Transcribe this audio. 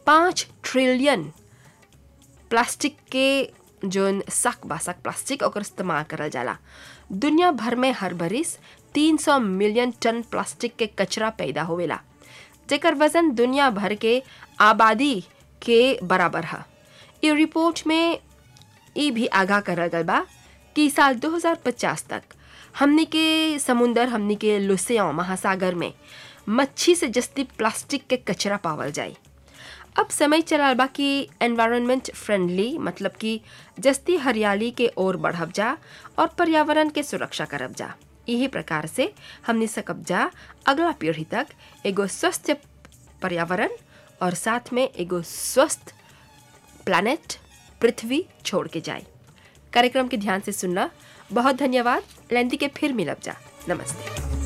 पाँच trillion plastic के जोन सक बासक प्लास्टिक ओकर इस्तेमाल करल जाला दुनिया भर में हर बरिस 300 मिलियन टन प्लास्टिक के कचरा पैदा होवेला जेकर वजन दुनिया भर के आबादी के बराबर है ये रिपोर्ट में ये भी आगाह करल गल बा कि साल 2050 तक हमनी के समुंदर हमनी के लुसिया महासागर में मच्छी से जस्ती प्लास्टिक के कचरा पावल जाए अब समय चला बा कि एनवायरनमेंट फ्रेंडली मतलब कि जस्ती हरियाली के ओर बढ़ब जा और पर्यावरण के सुरक्षा करब जा यही प्रकार से हमने सकब जा अगला पीढ़ी तक एगो स्वस्थ पर्यावरण और साथ में एगो स्वस्थ प्लानेट पृथ्वी छोड़ के जाए कार्यक्रम के ध्यान से सुनना बहुत धन्यवाद लेंदी के फिर मिलब जा नमस्ते